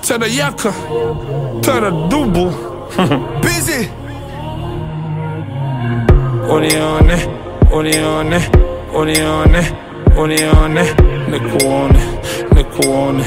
Tera yaka, tera dubu Busy. Unione, unione, unione, unione Nikuone, nikuone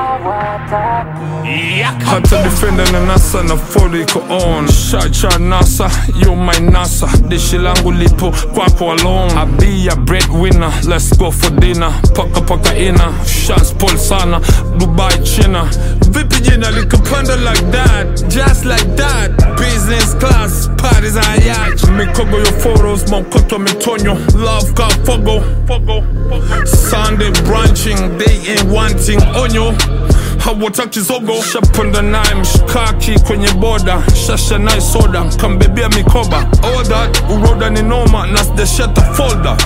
hata defender na nasa na fori iko on shacha nasa yo my nasa dishi langu lipo kwako alone I be a breadwinner let's go for dinner paka paka ina shots pull sana Dubai China vipi jina likapanda like that just like that business class parties and yacht mikogo yo photos maukoto mitonyo love ka fogo fogo Sunday branching they ain't wanting onyo hawataki zogo shapanda naye mshikaki kwenye boda shasha naye soda kambebea mikoba all that uroda ni noma na sijashata folder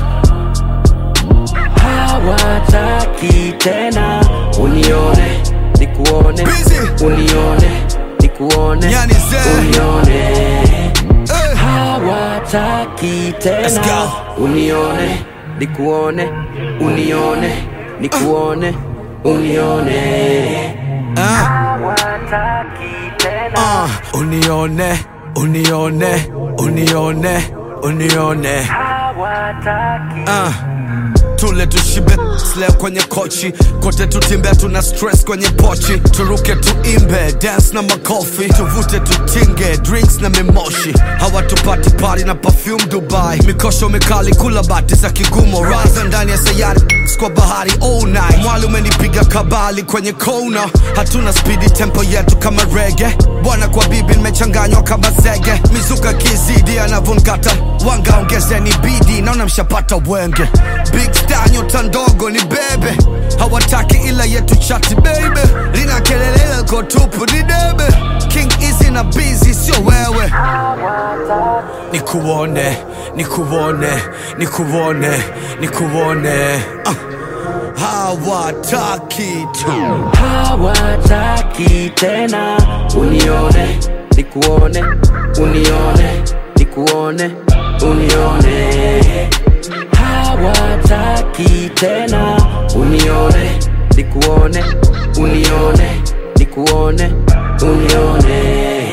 hawataki tena unione nikuone Busy. unione nikuone Yani Zee. unione Eh. hawataki Let's tena go. unione nikuone unione nikuone unione Ah. hawataki tena Uh, unione, unione, unione, unione. hawataki Uh. Tule tushibe slea kwenye kochi kote tutimbe tuna stress kwenye pochi turuke tuimbe dance na makofi tuvute tutinge drinks na mimoshi hawatupati pari na perfume dubai mikosho mikali kula bati za kigumo raza ndani ya sayari kwa bahari all night mwali umenipiga kabali kwenye kona hatuna spidi tempo yetu kama rege bwana kwa bibi nimechanganywa kama zege mizuka kizidi anavonkata wanga ongezeni bidi naona mshapata wenge big star nyota ndogo ni bebe hawataki ila yetu chati baby lina kelele lako tupu ni debe king easy na busy sio wewe nikuone nikuone nikuone nikuone uh. hawataki tu hawataki tena unione nikuone unione nikuone unione hawataki tena unione nikuone unione nikuone unione